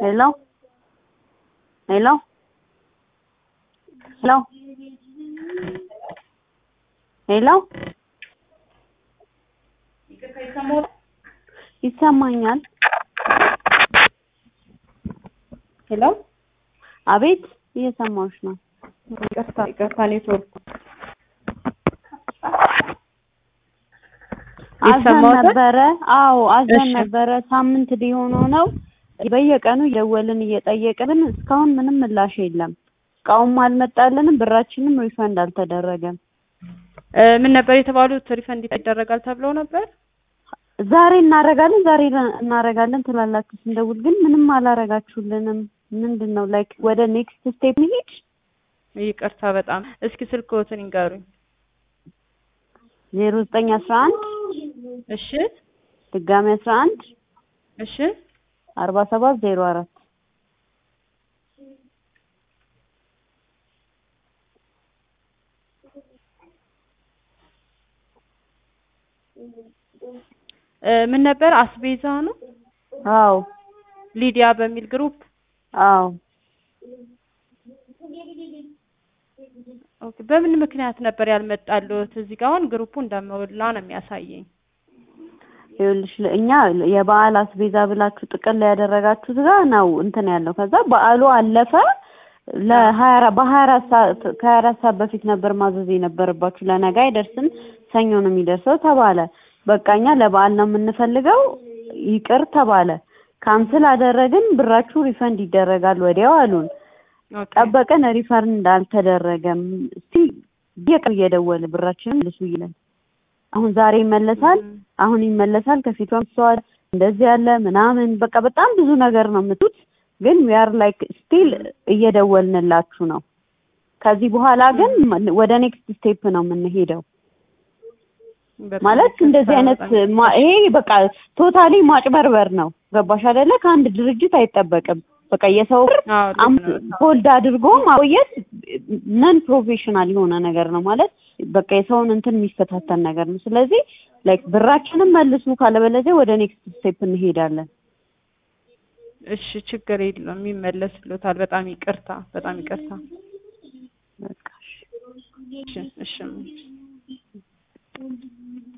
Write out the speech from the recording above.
Hello? Hello? Hello? ሄሎ ይሰማኛል። ሄሎ አቤት እየሰማሁሽ ነው። ይቅርታ ይቅርታ ኔትወርኩ አዘን ይሰማዎታል? ነበረ። አዎ አዘን እሺ። ነበረ። ሳምንት ሊሆነው ነው። በየቀኑ እየደወልን እየጠየቅን እስካሁን ምንም ምላሽ የለም። እቃውም አልመጣልንም፣ ብራችንም ሪፈንድ አልተደረገም። እ ምን ነበር የተባሉት? ሪፈንድ ይደረጋል ተብለው ነበር። ዛሬ እናረጋለን ዛሬ እናረጋለን ትላላችሁ ስንደውል ግን ምንም አላረጋችሁልንም። ምንድን ነው ላይክ ወደ ኔክስት ስቴፕ እንሂድ? ይቅርታ በጣም እስኪ ስልክዎትን ይንገሩኝ። ዜሮ ዘጠኝ አስራ አንድ እሺ ድጋሚ አስራ አንድ እሺ አርባ ሰባት ዜሮ አራት እ ምን ነበር አስቤዛ ነው አዎ ሊዲያ በሚል ግሩፕ አዎ ኦኬ። በምን ምክንያት ነበር ያልመጣልዎት? እዚህ ጋር አሁን ግሩፑ እንደሞላ ነው የሚያሳየኝ። ይኸውልሽ ለ- እኛ የበዓል አስቤዛ ብላችሁ ጥቅል ላይ ያደረጋችሁት ጋር ነው እንትን ያለው። ከዛ በዓሉ አለፈ። ለሀያ አራት በሀያ አራት ሰዓት ከሀያ አራት ሰዓት በፊት ነበር ማዘዝ የነበረባችሁ። ለነገ አይደርስም ሰኞ ነው የሚደርሰው ተባለ። በቃ እኛ ለበዓል ነው የምንፈልገው ይቅር ተባለ። ካንስል አደረግን። ብራችሁ ሪፈንድ ይደረጋል ወዲያው አሉን። ኦኬ ጠበቅን። ሪፈንድ አልተደረገም። እስቲ በየቀኑ እየደወለ ብራችንን መልሱ ይለን። አሁን ዛሬ ይመለሳል እም፣ አሁን ይመለሳል። ከፊቷ ምስተዋል እንደዚህ ያለ ምናምን በቃ በጣም ብዙ ነገር ነው የምትሉት፣ ግን ዊ አር ላይክ ስቲል እየደወልንላችሁ ነው። ከዚህ በኋላ ግን ወደ ኔክስት ስቴፕ ነው የምንሄደው። በጣም ማለት ይቅርታ፣ እንደዚህ አይነት በጣም ማ- ይሄ በቃ ቶታሊ ማጭበርበር ነው። ገባሽ አይደለ? ከአንድ ድርጅት አይጠበቅም። በቃ የሰው ብር አዎ ልክ አም- ነው። ሆልድ አድርጎ ማቆየት ነን ፕሮፌሽናል የሆነ ነገር ነው ማለት በቃ የሰውን እንትን የሚፈታተን ነገር ነው። ስለዚህ ላይክ ብራችንን መልሱ፣ ካለበለዚያ ወደ ኔክስት ስቴፕ እንሄዳለን። እሺ ችግር የለውም ይመለስልዎታል። በጣም ይቅርታ፣ በጣም ይቅርታ። በቃ እሺ። እሺ እሺ